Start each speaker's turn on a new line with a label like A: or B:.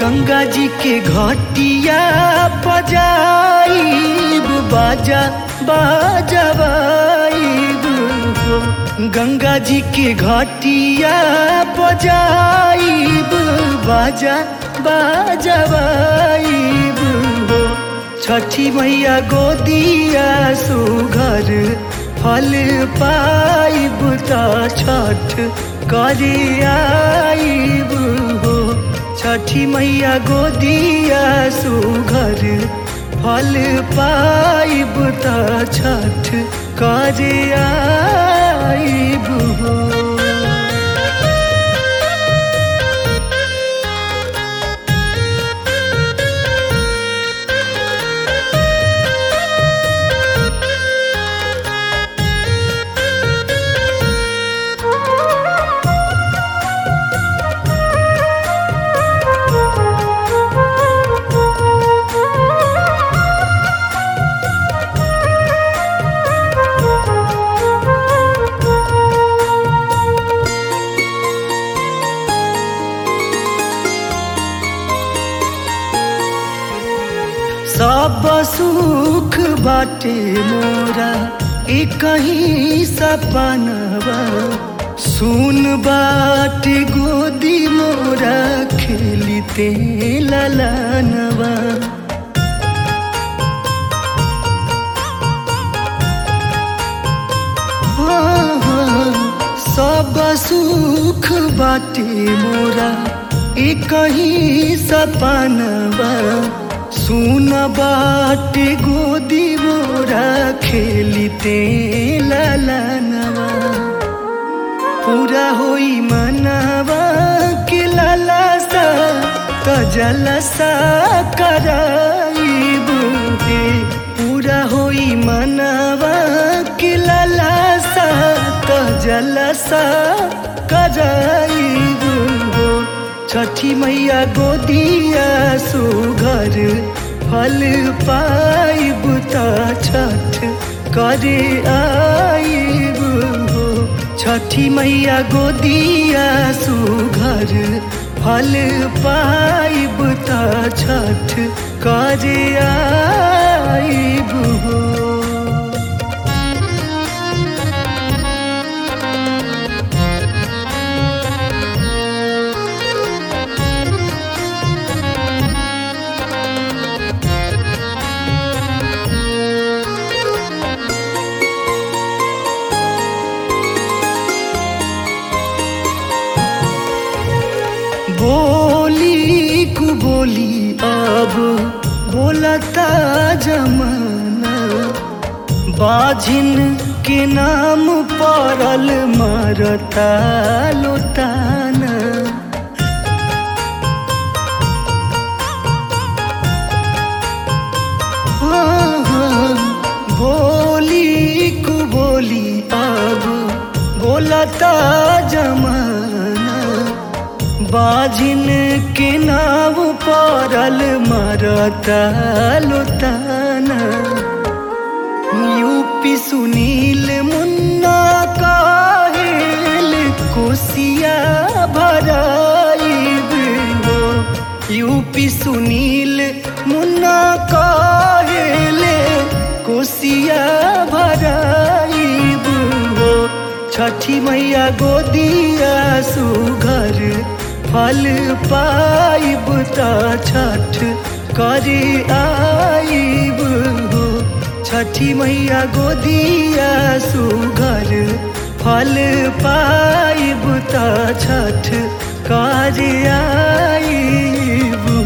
A: गंगा जी के घटिया बजाइब बाजा बाजवाइब हो गंगा जी के घटिया बजाइब बाजा बाजवाइब हो छठी मैया गोदिया सुघर फल पाइब त छठ करे आइब हो छठी मैया गोदिया सुघर फल पाइब त छठ करे आइब हो सब सुख बाटे मोरा एक ही सपनवा सुन बाटे गोदी मोरा खेलते ललनवा हाँ, हाँ, सब सुख बाटे मोरा एक ही सपनवा सुन बाटे गोदी मोरा खेलते ललनवा पूरा होई मनवा के ललसा त जलसा कराइब हे पूरा होई मनवा के ललसा त जलसा कराइब हो छठी मैया गोदिया सुघर फल पाइब त छठ करे आइब हो छठी मैया गोदिया सुघर फल पाइब त छठ करे आइब हो बोली कु बोली अब बोलता जमाना बाझिन के नाम पड़ल मरता लोताना हाँ, हाँ, बोली कु बोली अब बोलता जमाना बाजिन के नाव पड़ल मरता लोताना यूपी सुनील मुन्ना काहेल कोसिया भराइब हो यूपी सुनील मुन्ना काहेल कोसिया भराइब हो छठी मैया गोदिया सुघर फल पाइब त छठ करे आइब हो छठी मैया गोदिया सुघर फल पाइब त छठ करे आइब